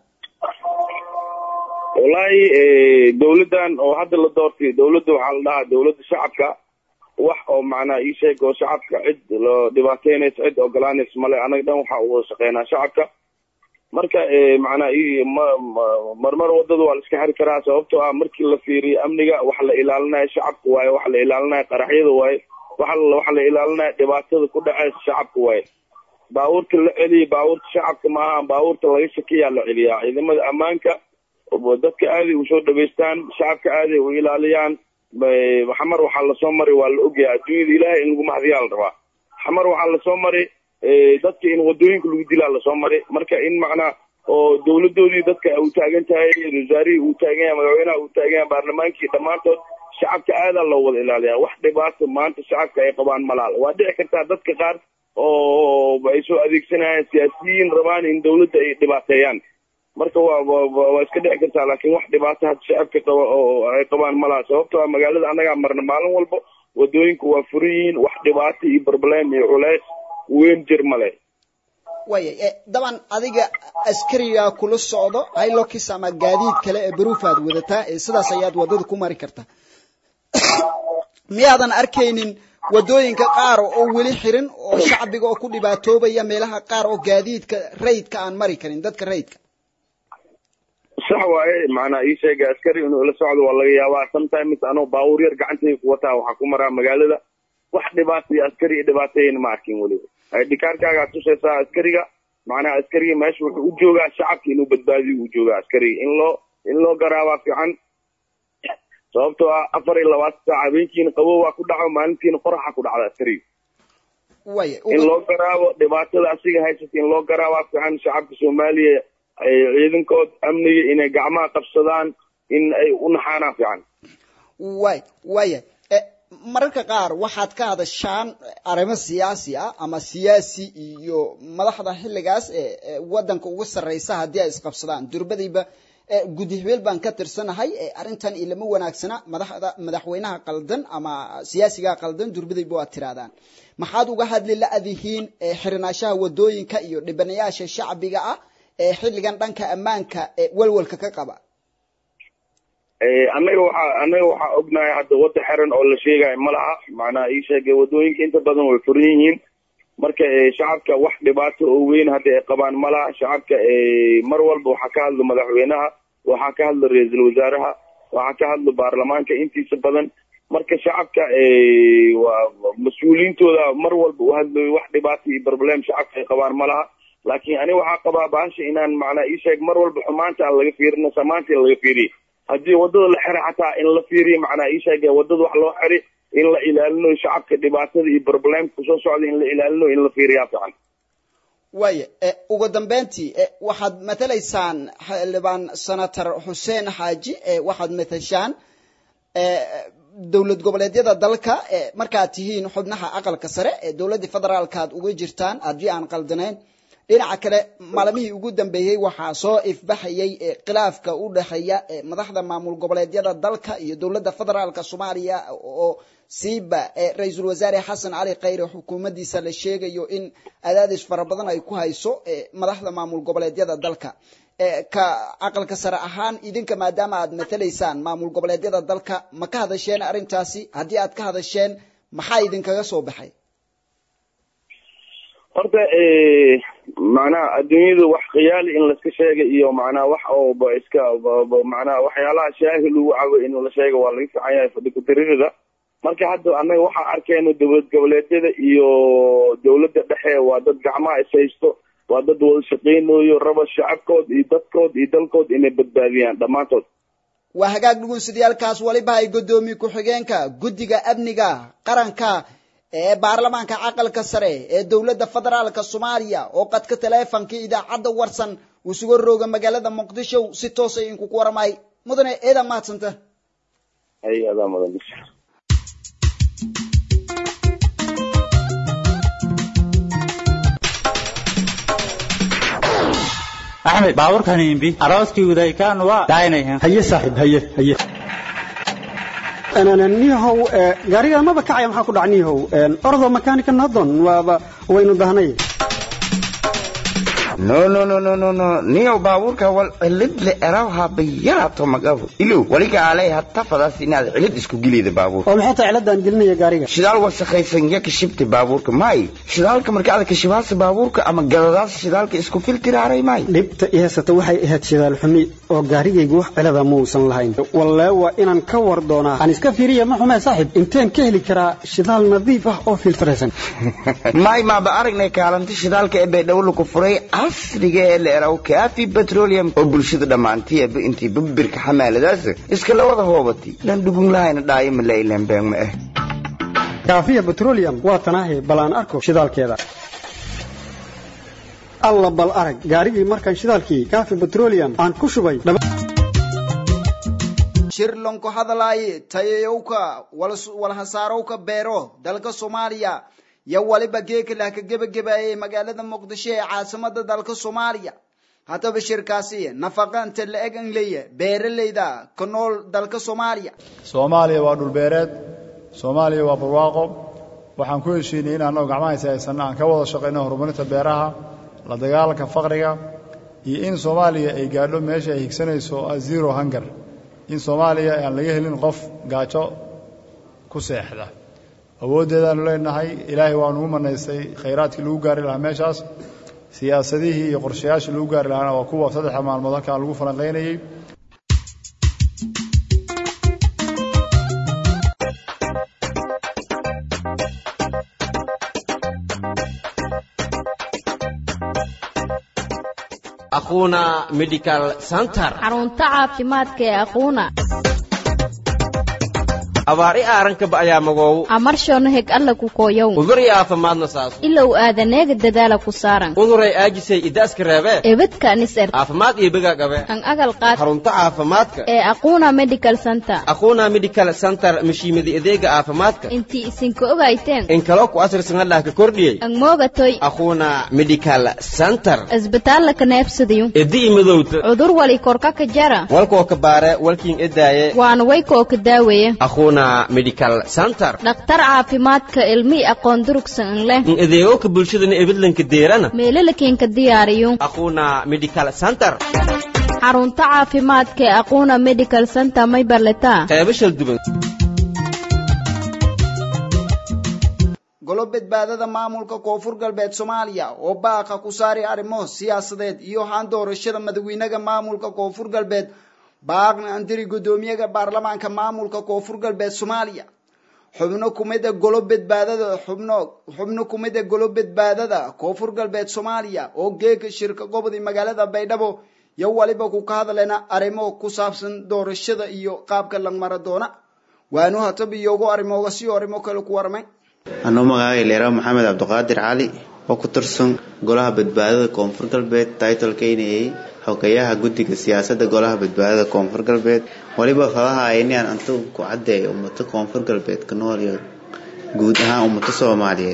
wallaahi dawladdan oo hadda la doortay dawladda waxaa la dhahaa dawladda shacabka wax oo macnaa ii sheeg oo shacabka cid loo dhibaateynayso cid ogolaanayso male anaga dhan waxaa u wada shaqeynaa shacabka marka macnaa i marmar wadada waa la iska xiri karaa sababtoo ah markii la fiiriyo amniga waxa la ilaalinayo shacabka waaye waxa la ilaalinayo qaraxyada waaye waxa waxa la ilaalinaya dhibaatada ku dhaceysa shacabka waaye baabuurta la celiya baabuurta shacabka maaha baabuurta laga shakiyaa la celiyaa ciidamada ammaanka dadka aaday u soo dhaweystaan shacabka aaday u ilaaliyaan xamar waxaa lasoo maray waa la ogyahay adduunyada ilaahay in lagu mahdiyaa la rabaa xamar waxaa lasoo maray dadka in wadooyinka lagu dilaa lasoo maray marka in macnaa oo dawladoodii dadka uu taagan tahay wasaarihii uu taagan yahay madaxweynaha uu taagan yahay baarlamaankii dhammaantood shacabka aadaa loo wada ilaaliyaa wax dhibaato maanta shacabka ay qabaan malaal waa dhici kartaa dadka qaar oo ay soo adeegsanayaan siyaasiyiin rabaan in dawladda ay dhibaateeyaan marka waa waa iska dhici kartaa laakiin wax dhibaato had shacabka qaba oo ay qabaan malaha sababtoo ah magaalada annagaa marna maalin walba wadooyinku waa furan yihiin wax dhibaato iyo barbalem iyo culeys weyn jir male waya daban adiga askarigaa kula socdo hilokis ama gaadiid kale ee baruuf aad wadataa sidaas ayaad wadada ku mari kartaa miyaadan arkaynin wadooyinka qaar oo weli xirin oo shacbiga oo ku dhibaatoobaya meelaha qaar oo gaadiidka rayidka aan mari karin dadka rayidka sax waaye macnaa ii sheega askari inuu ila socdo waa laga yaabaa sometimes anoo baabuur yar gacantayda ku wataa waxaa ku maraa magaalada wax dhibaata iyo askari iyo dhibaateeyana ma arkin weliba dhikaarkaagaa tusaysaa askariga macnaha askariga meesha wuxuu u joogaa shacabka inuu badbaadiyo uu joogaa askariga in loo in loo garaabaa fiican sababtoo ah afar iyo labaatan saac habeenkiina qabow waa ku dhaco maalintiina qoraxa ku dhacda askariga waya in loo garaabo dhibaatada asiga haysata in loo garaabaa fiican shacabka soomaaliya ciidankood amniga inay gacmaha qabsadaan in ay u naxaanaa fiican way waya mararka qaar waxaad ka hadashaan arrimo siyaasi ah ama siyaasi iyo madaxda xilligaas ee waddanka uga sarreysa haddii ay isqabsadaan durbadiiba guddi habeel baan ka tirsanahay arrintan ilama wanaagsana madaxda madaxweynaha qaldan ama siyaasiga qaldan durbadayba waad tirahdaan maxaad uga hadli la-dihiin xirinaashaha wadooyinka iyo dhibanayaasha shacbiga ah ee xilligan dhanka ammaanka walwalka ka qaba annaga waxaa annaga waxaa ognahay hadda wadda xiran oo la sheegayo ma laha macnaha ii sheegay wadooyinka inta badan way furan yihiin marka shacabka wax dhibaato oo weyn hadda ay qabaan ma laha shacabka mar walba waxaa ka hadlo madaxweynaha waxaa ka hadlo ra-iisul wasaaraha waxaa ka hadlo baarlamaanka intiisa badan marka shacabka waa mas-uuliyiintooda mar walba u hadlayo wax dhibaato iyo problem shacabka ay qabaan ma laha laakiin ani waxaa qabaa bahasha inaan macnaa ii sheeg mar walba xumaanta aan laga fiirino samaanta in laga fiiriyo haddii wadada la xira xataa in la fiiriyo macnaa ii sheeg wadada wax loo xiri in la ilaalinayo shacabka dhibaatada iyo problemka kusoo socda in la ilaalinayo in la fiiriyaa fiican waya ugu dambeyntii waxaad matalaysaan xildhibaan senator xuseen xaaji waxaad matashaan dowlad goboleedyada dalka markaad tihiin xubnaha aqalka sare ee dowladda federaalkaad uga jirtaan haddii aan qaldanayn dhinaca kale maalmihii ugu dambeeyey waxaa soo ifbaxayay khilaafka u dhexeeya madaxda maamul goboleedyada dalka iyo dowladda federaalka soomaaliya oo siiba ra-iisul wasaare xasan cali khayre xukuumaddiisa la sheegayo in adaadis fara badan ay ku hayso madaxda maamul goboleedyada dalka ka aqalka sare ahaan idinka maadaama aad matalaysaan maamul goboleedyada dalka ma ka hadasheen arrintaasi haddii aad ka hadasheen maxaa idinkaga soo baxay horta macnaha adduunyada wax khiyaali in laiska sheega iyo macnaha wax ooba iska macnaha waxyaalaha shaahi lagu cabo in la sheega waa laga fican yahay fadhi ku-tiririda marka hadda annaga waxaa arkeyno dowlad goboleedyada iyo dowladda dhexe waa dad gacmaha is haysto waa dad wada shaqeynayo raba shacabkood iyo dadkood iyo dalkood inay badbaadiyaan dhammaantood waa hagaag dhugunsidayaalkaas waliba ay guddoomiye ku-xigeenka guddiga amniga qaranka ee baarlamaanka caqalka sare ee dowladda federaalka soomaaliya oo qadka taleefonka idaacadda warsan uu suga rooga magaalada muqdisho si toosa idinkuku waramay mudane eeda mahadsanta ay adaa mudan axmed baaburkan imbi arooskii udaykaan waa daaynayan haye saaxiib haye haye nihow gaariga maba kacaya maxaa ku dhac nihow ordo makaanika nadon waaba waynu dahnay no no no no no no niyow baabuurka wal cilid le erawha bayarato magabu ilow waliga alay hatta fadaas inaad cilid isku gelida baabuurka oo maxay tahay ciladan gelinaya gaariga shidaal wasakhaysan ya kashibta baabuurka may shidaalka marka aad kashibaasa baabuurka ama gadadaas shidaalka isku filtiraaray may dhibta i haysata waxay ahayd shidaal xumi oo gaarigaygu wax cilada muusan lahayn wallee waa inaan ka war doonaa aan iska fiiriya ma xumee saaxiib inteen ka heli karaa shidaal nadiif ah oo filtiraysan may maaba aragnay kaalinta shidaalka ee baydhabo ku furay casriga ee la eraw kaafi petroleum oo bulshada dhammaantii eba intii babirka xamaaladaas iskala wada hoobatay lan dhugun lahayna dhaayo ma lailan been ma ah kaafiya petroleum waa tanaahi bal aan arko shidaalkeeda alla bal arag gaarigii markaan shidaalkii kaafi petroleum aan ku shubay shirlanku hadalaaye tayayowka walhasaarowka beero dalka soomaaliya yo waliba geekalah ka gebagabaayay magaalada muqdisho ee caasimada dalka soomaaliya haddaba shirkaasi nafaqaanta la eg an leeya beeralayda ka nool dalka soomaaliya soomaaliya waa dhulbeereed soomaaliya waa barwaaqo waxaan ku heshiinay in annagoo gacmaha is haysanna aan ka wada shaqayno horumarinta beeraha la dagaalanka faqriga iyo in soomaaliya ay gaadho meesha ay higsanayso oo ah zero hunger in soomaaliya aan laga helin qof gaajo ku seexda awooddeedaanu leenahay ilaahay waa nugu manaystay khayraadkii lagu gaari lahaa meeshaas siyaasadihii iyo qorshayaashii lagu gaari lahaana waa kuwa saddexa maalmood halkaan lagu falanqaynayey aquuna medical center xarunta caafimaadka ee aquuna abaar i aarankaba ayaa magoowu amarshoona heg alla ku kooyow udur iyo aafimaadna saaso ilow aadaneega dadaala ku saaran uduray aajisay idaaska reebee ebadka anis er caafimaad iyo begaa qabee an agal qaad xarunta caafimaadka ee aquuna medical center aquuna medical center mashiimada adeega caafimaadka intii isinka ogayteen in kaloo ku asrisan allah ka kordhiyey an moogatoy aquuna medical center isbitaalla ka neebsadayo edi i madowta cudur wali korka ka jara walkoo ka baare walkiin edaaye waana waykoo ka daaweeye aquuna medical center dhakhtar caafimaadka ilmi aqoon durugsan an leh in adeegooka bulshadana ebedlanka deerana meelalakiinka diyaariyo aquuna medical center xarunta caafimaadka ee aquuna medical center may barletaa qeybo shal duban golo badbaadada maamulka koonfur galbeed soomaaliya oo baaqa ku saari arrimo siyaasadeed iyo haan doorashada madaxweynaha maamulka koonfur galbeed baaqna andiri guddoomiyaha baarlamaanka maamulka koonfur galbeed soomaaliya xubno kumida golo badbaadada xubno xubno kumida golo badbaadada koonfur galbeed soomaaliya oo geeka shirka gobodii magaalada baydhabo iyo waliba ku ka hadlayna arrimo ku saabsan doorashada iyo qaabka la mara doona waanu hatab iyogu arrimooga si arrimo kale ku warmay anuu magacaaga leeraa maxamed cabdiqaadir cali oo ku tirsan golaha badbaadada koonfur galbeed titlekeynayay xogeyaha guddiga siyaasadda golaha badbaadada koonfur galbeed waliba falaha inaan anta ku cadeeyo ummato koonfur galbeed ka nool iyo guud ahaan ummato soomaaliyeed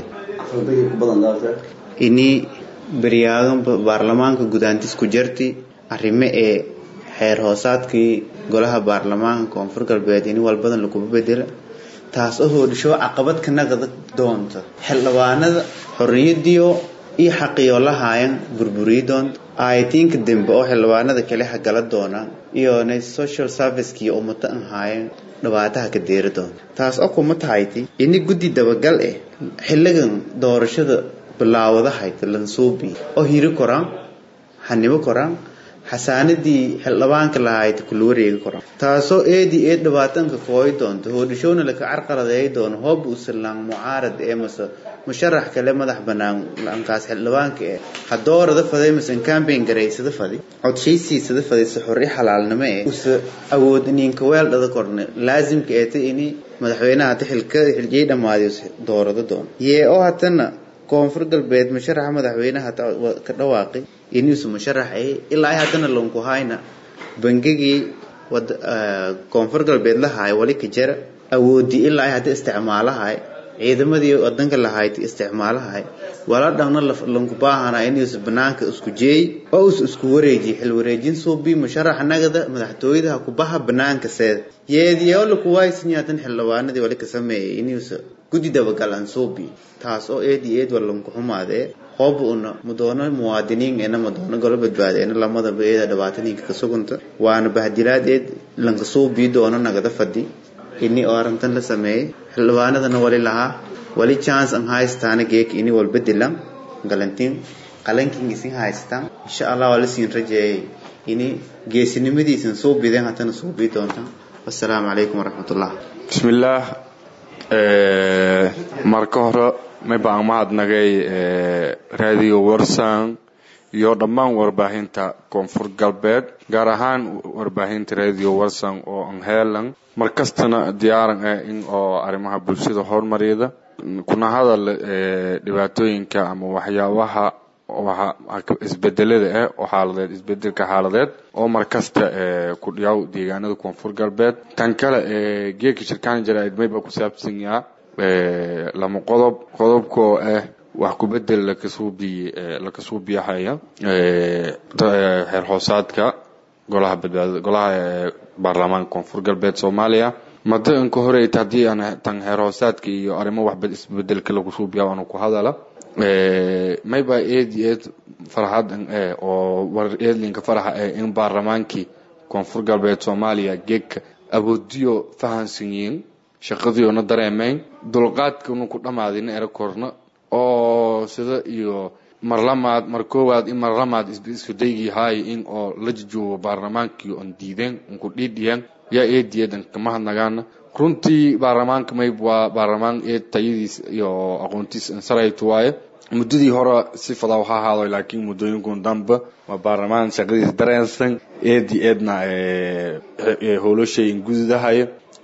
ini beryaagan baarlamaanka gudaantis ku jirti arrimo ee xeer hoosaadkii golaha baarlamaanka koonfur galbeed ini walbadan laguba bedela taas oo hoodhisho caqabad ka naqda doonta xildhibaanada xorriyadiyo iyo xaqiyo lahaayan burburiyi doonta aayatiinka dambe oo xildhibaanada kale hagala doonaan iyo nay social servicekii ummato an haayeen dhibaataha ka deeri doonta taas oo kuma tahayti ini guddi dabagal eh xilligan doorashada bilaawadahayd lansuubi oo hiri koraan xanimo koraan xasaanadii xildhibaanka lahayd kula wareegi koraan taasoo eedii eed dhibaatanka kooyi doonto hoodhishowna laka carqaladeey doono hoob usalaan mucaarad ee mase musharax kale madax banaan lankaas xildhibaanka ee hadoorada faday masen campaign garaysada fadi codshaysiisada faday se xorri xalaalnimo ee use awood ninka weel dhada korne laasimka eeta ini madaxweynaha hata xilka xiljay dhammaadiyo doorado doono yee oo hatana koonfur galbeed musharaxa madaxweynaha ka dhawaaqay inuusa musharax ahe ilaa ay haddana lanku hayna bangigii koonfur galbeed lahaay wali ka jara awoodii ilaa ay hadda isticmaalahay ciidamadii wadanka lahayd isticmaalahay wala dhanna lanku baahana inuusa banaanka isku jeey oo us isku wareejiy xil wareejin suubi musharaxa nagada madaxtooyadaha kubaha banaanka seeda yeediyo lakuwaaysanyaatan xildhibaanadii wali ka sameeyay inuusa guddi dabagalan suubi taas oo eedi eed war lanku xumaadee hoob una madoono muwaadiniin ena madoono golo badbaadeena lamadaba eeda dhibaataniinka ka sugunta waana bahdilaad eed lanka suubii doono nagada fadhi ini oo arrintan la sameeyey xildhibaanadana wali lahaa wali chance an haystaana geek ini walba dilan galantiin qalankin isin haystaan insha allah waa lasiin rajeeyay ini geesinimadiisan suubideen hatana suubii doontaan wassalaamu calaykum waraxmatullah bismillaah marka hore may baan mahadnagay radio warsan iyo dhammaan warbaahinta koonfur galbeed gaar ahaan warbaahinta radio warsan oo aan heelan markastana diyaaran ah in oo arrimaha bulshada horumariyada kuna hadal dhibaatooyinka ama waxyaabaha isbedelada ah oo xaaladeed isbedelka xaaladeed oo markasta ku dhiyaw deegaanada koonfur galbeed tan kale geedka shirkaan jaraa'id mayba ku saabsan yaha lama qodob qodobkoo ah wax kubedel lakasuubiy lakasuu biyaxaya xeer hoosaadka golaha badbaadada golaha baarlamaanka koonfur galbeed soomaaliya mada inka horeyta haddii aan tan xeer hoosaadka iyo arrimo waxba isbedelka lagusuu biyaa aanu ku hadala mayba eed eed farxad oo war eedlinka faraxa eh in baarlamaankii koonfur galbeed soomaaliya geegka awoodiyo fahansan yihiin shaqadiiona dareemayn dulqaadkanu ku dhammaadina erakorna oo sida iyo marlamaad mar koowaad in marlamaad isku daygii haay in oo la jijoogo baarlamaankii on diideen unku dhiidhiyeen yaa eediyeedan kama hadnagaana runtii baarlamaanka mayb waa baarlamaan eed tayadiis iyo aqoontiis sarayto waaye muddadii hore si fadaa waxa ahaado laakiin muddooyinkun dambe waa baarlamaan shaqadiis dareensan eedi eedna howloshayin gududahaya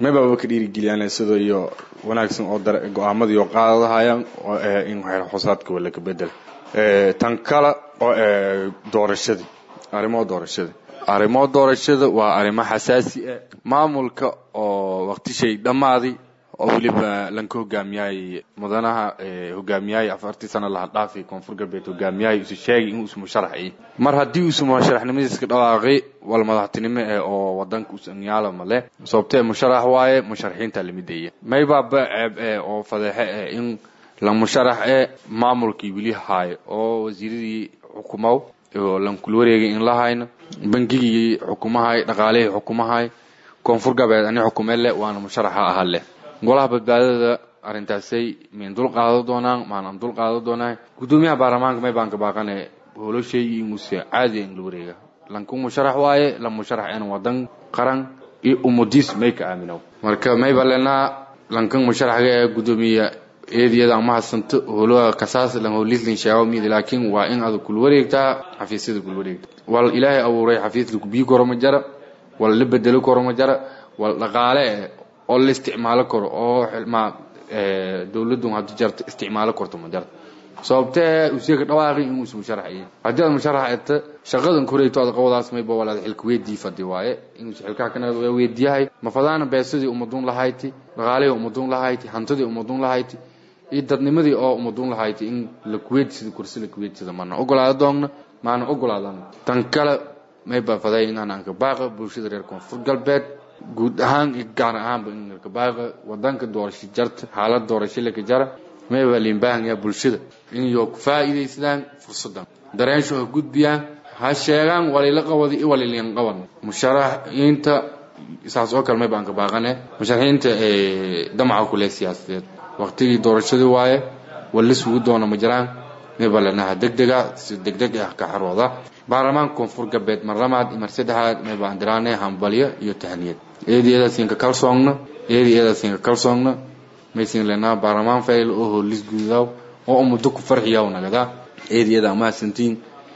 maybaaba ka dhiirigeliyaan sidoo iyo wanaagsan oo dar go-aamadii oo qaadadahayaan oo eh, in xeer hoosaadka wala ka bedela Eh, tan kale oo eh, doorashadii arrimo doorashada arrimo doorashada waa arrimo xasaasi ah maamulka oo waqtishay dhammaaday oo weliba lanka hogaamiyay mudanaha eh, hogaamiyay afartii sano laha dhaafi koonfur galbeed hogaamiyay isu sheegay inuu isu musharaxay mar haddii isu musharaxnimadiisa ka dhawaaqay wal madaxtinimo eh oo wadanka usanyaala male sababtee musharax waaye musharaxiinta lamidaya maybaaba ceeb eh oo fadeexe eh in la musharax ee maamulkii weli haayo oo wasiiradii xukumow oo lan kula wareegay in la hayno bangigii xukumahay dhaqaalihii xukumahay koonfur galbeed ani xukume leh waana musharaxa aha leh golaha badbaadada arrintaasay mayn dul qaado doonaan maanan dul qaado doonaa gudoomiyaha baarlamaanka may baan ka baaqane holoshey muse caadi in la wareega lanku musharax waaye la musharax in wadan qaran iyo umadiis may ka aaminow marka may balenaa lankan musharaxga ee gudoomiya eediyada ama hasanto holoa kasaas lan holislin sheego mid laakiin waa in aad kul wareegtaa xafiisyada kul wareegta wal ilaahay abuuray xafiis lagu biyo karo ma jara wal la bedelo karo ma jara wal dhaqaale eh oo la isticmaalo karo oo xilma dowladdu haddii jarto isticmaalo karto ma jara sababtee usiga dhawaaqi inuu isu musharaxay haddii aad musharax eegta shaqadan koreyto aad qowdaas mayba walaad xilka weydii fadi waaye inuu xilkaa kana weydiyahay ma fadaana beesadii umaduun lahayti dhaqaalihii umaduun lahayti hantidii umaduun lahayti iyo dadnimadii oo umaduun lahayti in la kuweydsida kursi la kuweydsida mana ogolaado doogna maana ogolaadan tan kale mayba faday inaan anka baaqa bulshada reer koonfur galbeed guud ahaan iyo gaar ahaanba in anka baaqa wadanka doorasho jarta xaalad doorasho laka jara mayba liinbaahan yaha bulshada inay ku faa'iidaysadaan fursadan dareensho ha gudbiyaan ha sheegaan walila qabadi iyo waliliin qaban musharaxiinta saas oo kale mayba anka baaqane musharaxiinta damaca kule siyaasadeed waqtigii doorashadii waaye wala sugu doona ma jiraan mayba lanaha degdega si degdeg ah ka xarooda baarlamaanka koonfur galbeed mar labaad iyo mar saddexaad mayba aan diraane hambalyo iyo tahniyad eediyadaasiinka kalsoogna eediyadaasiinka kalsoogna maysin lenaa baarlamaan fayl oo holis gudaw oo umuddo ku farxiyaw nagada eediyada amaasantiin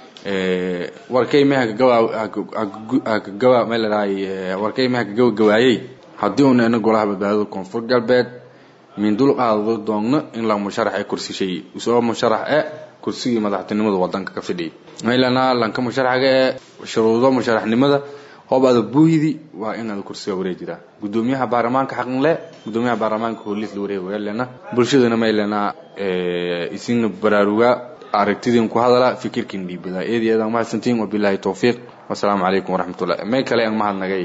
warkay meha kagawa malaraay warkay meha kagawa gawaayey haddii una ina golaha badbaadada koonfur galbeed min dul qaadado doogno in la musharax ee kursi shay usoo musharax e kursigii madaxtinimada wadanka ka fidhiyay maylanaa lanka musharaxga ee shuruudo musharaxnimada hoob ada buuhidi waa in aad kursiga wareejiraa gudoomiyaha baarlamaanka xaqan le gudoomiyaha baarlamaanka holiis la wareegaya lena bulshadana maylanaa isina baraaruga aragtidin ku hadala fikirkin dhiibada eedi eedan mahadsantiin wabilaahi towfiiq wasalaamu calaykum waraxmatullah may kale aan mahadnagay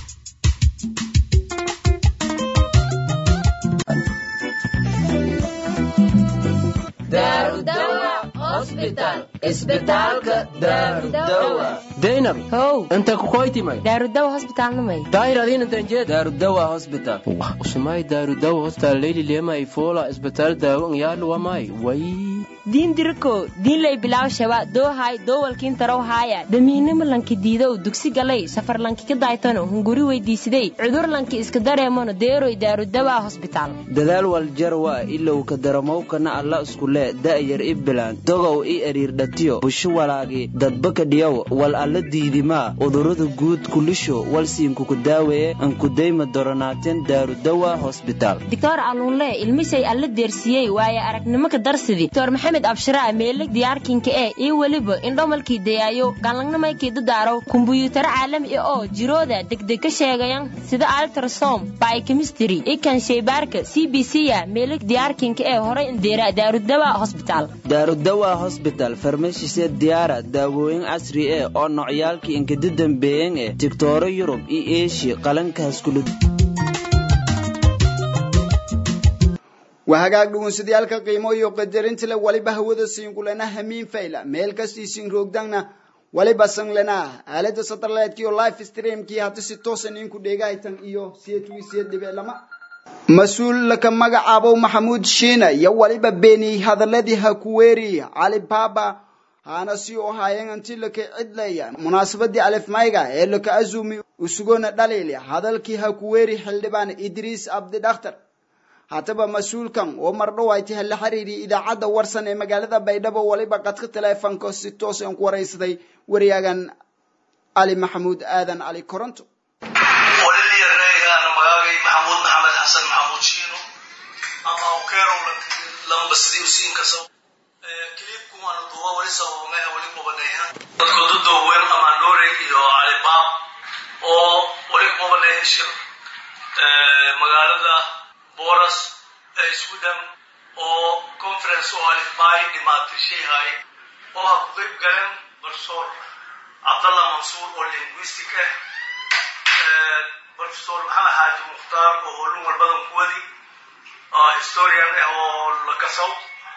daynab how inta kukoytimay daarudawa hosbitaalnamay daayradinantanjed daarudawa hospital usumay daarudawa hospital leyli lema ifola isbitaal daawo ngyaadlu wamay way diin diriko diinlay bilaw shaba doohay doowalkiin tarow haaya damiinimo lanki diidow dugsi galay safar lanki ka daaytano hunguri weydiisiday cudur lanki iska dareemano deeroy daarudawa hosbitaal dadaal waljarwa ilow ka daramowkana alla iskule da'yar i bilaan dogow i eriirdhatiyo busho walaagi dadbaka dhiyow wal alla diidimaa udurada guud kulisho walsiinkuku daaweeye ankudayma doronaateen daarudawa hosbitaal doctor aluunle ilmisay alla deersiiyey waaye aragnimo ka darsidi doctor maxamed abshiraa meeleg diyaarkinka ee iyo weliba indhomalkii dayaayo galangnamaykii dadaaraw kumbuyuutaro caalami ah oo jirooda degdeg ka sheegayan sida altrasom biochemistry ikan shaybaarka c b c ya meeleg diyaarkinka ee horay indeera daarudawa hosbitaal daarudawa hosbital farmashise diyaara daawooyin casri eh oo nocyaalkii inkada dambeeyeen eh tigtooro yurub iyo eeshiya qalankaas kulud waa hagaag dhugunsadayaalka qiimo iyo qadarinta le waliba hawada siinkulena hamiin fayla meel kastii siin roogdangna waliba sanglena aalada satellite iyo live streamkii hata si toosan inku dheegahaytan iyo sietwisiyad dhibe lama mas-uul laka magacaabo maxamuud shiina iyo waliba beeni hadaladii hakuweeri calibaba haana si oo haayeen anti laka cidlaya munaasabadii alifmayga ee laka azumi usugona dhaliili hadalkii hakuweeri xildhibaan idriis abdi dhakhtar hataba mas-uulkan oo mardhowayti hala xiriiri idaacadda warsan ee magaalada baydhabo waliba qadka teleefonka si toos aan ku waraysaday wariyaagan cali maxamuud aadan cali koronto waliyareegaan magaaga magacay maxamuud maxamed xasan maxamuud shiino ama ukeerow lamba sidii usiin kaso kilibku waana duuba wali sababamee wali qubaneeha dadku dudowwen amandore iyo calibaab oo wali qubaneeha shir magaalada boras ee sweden oo conference oo alifbaay dhimaatay sheehay oo ha ku qayb galeen barsoor cabdallah mansuur oo linguistic ah professor maxamed xaaji mukhtaar oo hoolun walbadan ku wadi historian ah oo la kasaw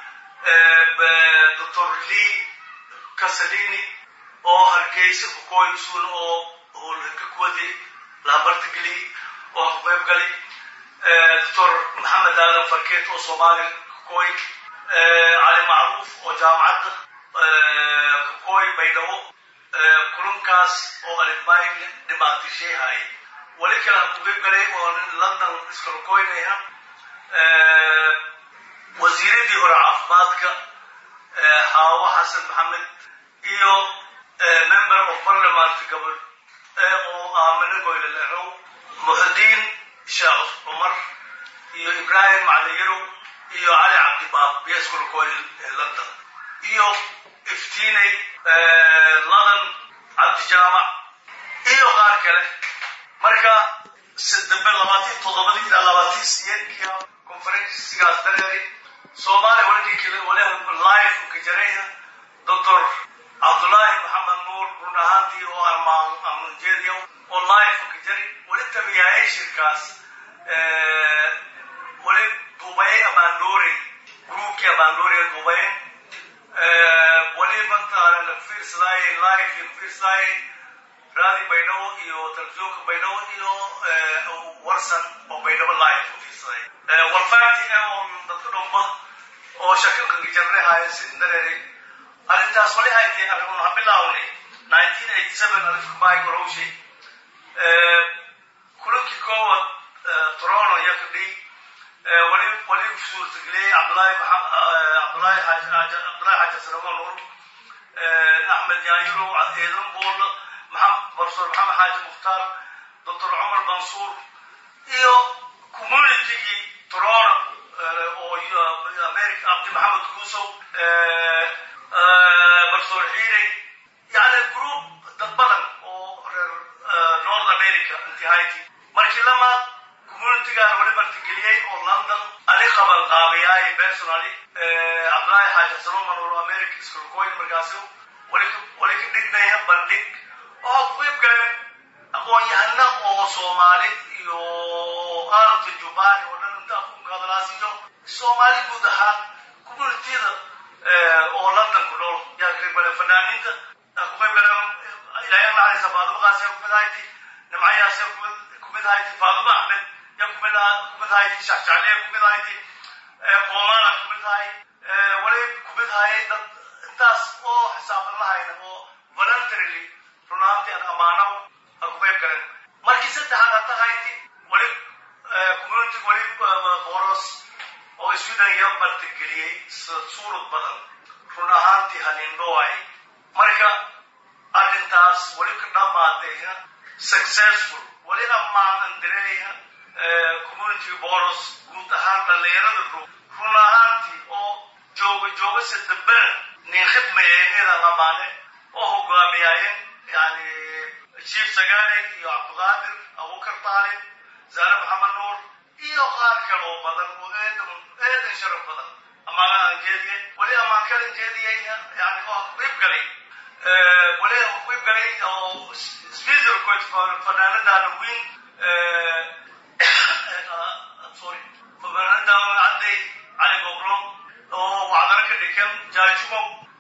dr lee casalini oo hargeysa kukoy usuun oo hoolhaka ku wadi labarta geli oo ku qayb gali dr maxamed aadan farkeet oo soomaali kukoy cali macruuf oo jaamacadda kukoy baydhabo kulankaas oo alifbaay dhibaatay sheehay wali kale aan ku qayb galay oo london iskala koynaya wasiiradii hore caafimaadka haawo xasan maxamed iyo member of parliament gabadh oo aamine goyle lerow muxudiin sheekh cumar iyo ibrahim macaliyarow iyo cali cabdibaab iyo iskala koyn london iyo iftiinay ladan cabdijaamac iyo qaar kale marka dambe labaatan toddobadii ilaa labaatan siyeedkii conferencesigaas dareeri soomaaliya waligii wali live ka jaraya doctor cabdullaahi maxamed nuur run ahaantii oo amanjeediya oo live ka jari wali tabiyaayay shirkaas wali duubayay amaandoorey groupkii amaandoorey duubayay wali mataqaana la fiirsadaaye live la fiirsadaaye raadi baydhabo iyo taljoogka baydhabo iyo warsan oo baydhabo live ku fiirsaday warfaanti oo dadka dhomba oo shakinka gajarrehaya si dareeray arrintaas wali haytay arrimun ha bilaawne 1987 alifka maay warowshay kulankii koowaad toronto iyo kadhi wali wali suurtageliyey cabdullaahi cabdullaahi xaaji cabdullaahi xaaji salmaan nuur axmed yaayiro eedan boolo professor maxamed xaaji mukhtaar doctor cumar mansuur iyo communitygii toronto oo america abdi maxamed kuusow professor xiirey yani group dad badan oo reer north america intihayti markii lamaad communitygaan wali martigeliyey oo london ani qaban qaabiyaay personally cabdullaahi xaaji xasanuun manuur america iskulkoyn markaasi wali ka dhignaya bandhig oo ku qayb galeen aqoon-yahano oo soomaali iyo aalta jubaani oo dhan inta afkunka hadalaas iyo soomaali guud ahaan communitida oo london ku nool yaa ka qayb galeen fanaaniinta ku qayb galeen ilaahay naxariisa faadimo qaas yaa kumid ahayti nimcayaas yaa kumid ahayti faadimo axmed yaa kumid kumid ahayti shacshacli yaa kumid ahayti qoomaana kumid ahay wali kumid ahayay dad intaas oo xisaaban lahayna oo voluntarily runaantii aan ammaano ha ku qayb galeen markii saddexaad hadda hayti wali community wali boros oo sweden iyo martigeliyey suurad badan run ahaantii halindhoay marka arrintaas wali ka dhammaatay successful wali ammaan andireeya community boros guud ahaan dhallinyarada rug run ahaantii oo jooga jooga sadabera nin khidmayeennada lamaane oo hogaamiyaayeen yani chief sagaale iyo cabdiqaadir abukar taalib zaare maxamed nuur iyo qaar kale oo badan oo eedan eedan sharaf badan amaana aan jeediye wali amaan kala jeediyey yani oo qeyb galay wali qeyb galay oo speaker fanaanadaana weyn sorry fanaanadaana cadday cali gobro oo wacdaro ka dhigan jaajumo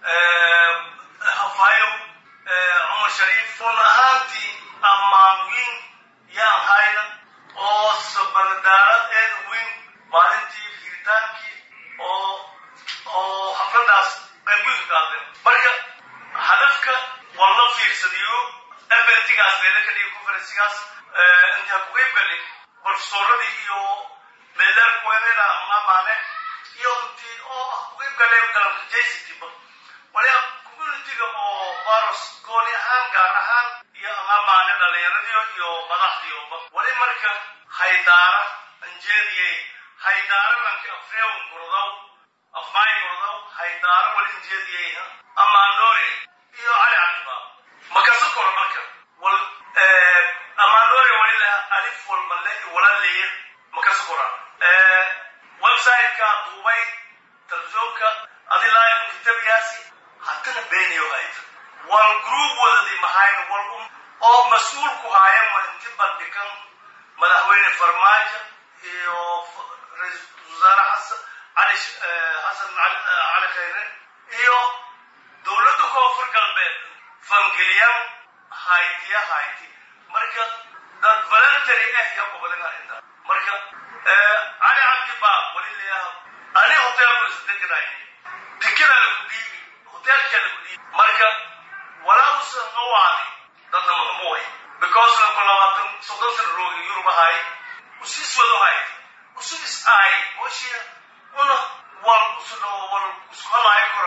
hafayo cumar shariif run ahaantii ammaan weyn yaan hayna oo sabardaarad eed weyn maalintii firitaankii oo oo xafladaas qaybgudu qaadeen marka hadafka waa la fiirsadiyo eventigaas leela ka dhigi conferencgaas intaa ku qayb galay profesoradii iyo meelarkuweena amaane iyo intii oo ku qayb galay galanka jaycitiba waliba communitiga oo baros gooni ahaan gaar ahaan iyo amaane dhallinyaradiyo iyo madaxdiyoba wali marka haydaara anjeediyey haydaara lanka afreewn gurdaw afmaay gurdaw haydaara wali anjeediyey amaandoore iyo cali cabdibaab makasa koro marka wal amaandoore wali laha alif walba le wala leeya makasa kora website-ka duubay televisionka adilaayo kitabigaasi haddana beeniyo hayta wal group wadadi maxayn wal um oo mas-uul ku haayan waa inti bandhigan madaxweyne farmaajo iyo ra-iisul wasaare xasan cali xasan cali khayre iyo dowladda koonfur galbeed fangeliyan haytiya hayti marka dad voluntary ah yaa kubadanga inta marka cali cabdibaab wali leeyaha ani hoteelku isdeganay dekada lagu dhiibi hoteelka lagu dhiibi marka walausan nowaadi dadna muxumu way because lanku labaatan soddon sana roogi yurub ahay usis wado hay usu is aay moshia una wal usuno wal isku halaayo karo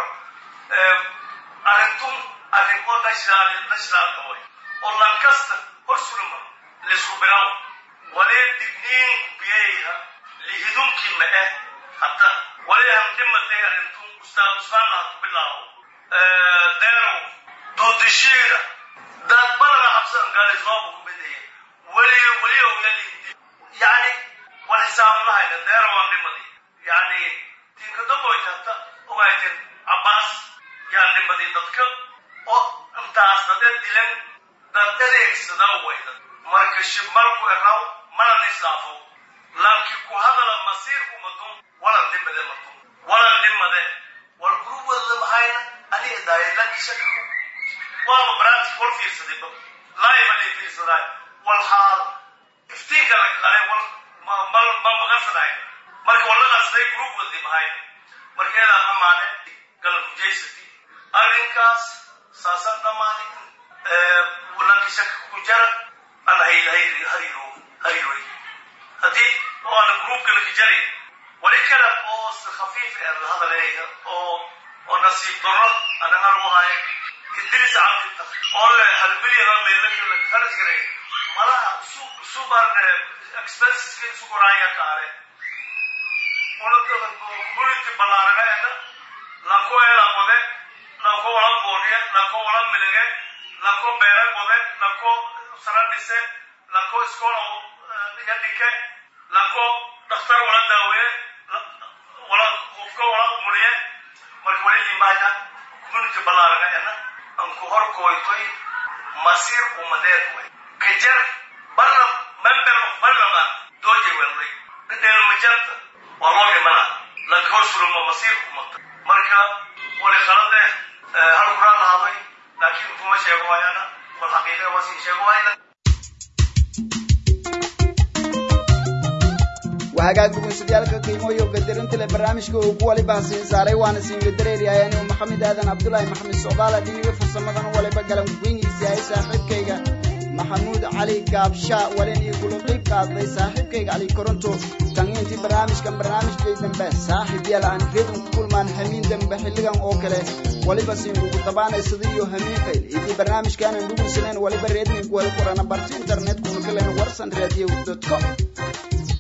arintun arrin oo national national way oo lankasta hor sulma laisku bilaw walee digniin biyeyha lihidunki ma eh hadda walee handhimatay arintun ustaad usmaan laha ku bilaabo deerow duudishiida dad badana habsan gaari soobu ku midaya weli weli oo yali yani wal xisaab lahayna deero waan dhimadi yani tinka daboy tata ogayteen cabbaas yaa dhimadi dadka oo intaas dadee dilan dad adeegsada wayda marka shibmalku eraw mana nislaafo lanki ku hadala masiirku madun walan dhimade madun walan dhimade wal gurubada maxayna aniga daaya lanki shaka waaba baraati wal fiirsaday ba laayba lay fiirsadaay wal xaal iftiinka la qalay wal ma ma maqasanaay marka waladaasday gurubadi maxayna markeedaa amaane galan hujaysati arrinkaas saasaan dhammaaday lanki shaka ku jara ana hariiro hariiroy haddii oo aana gruubka laka jaray wali kale oo khafiif ee la hadaleeya oo oo nasiib darro anaga lagu haayo idris cabdita oo le halbiliyada meelaka laga kharaj garay malaha isu isuban expenseska isu koraaya kaale community ballaaragaeeda lanko eela qode lanko wala gooniye lanko wala milige lanko beere qode lanko sara dhise lanko iskoola iga dhike lanko dhakhtar wala daaweeye wala qofka wala umuliye marka wali limbaaja community ballaaragaeena anku hor koytoy masiir umadeed way kajar barna member of parliament dooje welday dhidheel majarta waa loo dhimana lanka hor suluma masiir umata marka wali khalade hal kuraan lahaaday laakiin kuma sheego waayana wal xaqiiqa waa sii sheego waayna wahagaag gugunsadayaal qiimooyo gadarinta le barnaamijka uu ku waliba siin saaray waana siingadareynayaa inuu maxamed aadan cabdulaahi maxamed socdaala dhiniga farsamadan waliba galan kugengiisa yahay saaxiibkayga maxamuud cali gaabsha walin iyo kula qayb qaaday saaxiibkayga cali koronto tan intii barnaamijkan barnaamijkay dambe saaxiib yaal aan reedun ku kulmaan hamiin dambe xilligan oo kale waliba siinkugu tabaanaysada iyo hamiin fayl intii barnaamijkaanan dhugunsanayn waliba reedninku wali qorana barta internetkuna galeen warsan radio com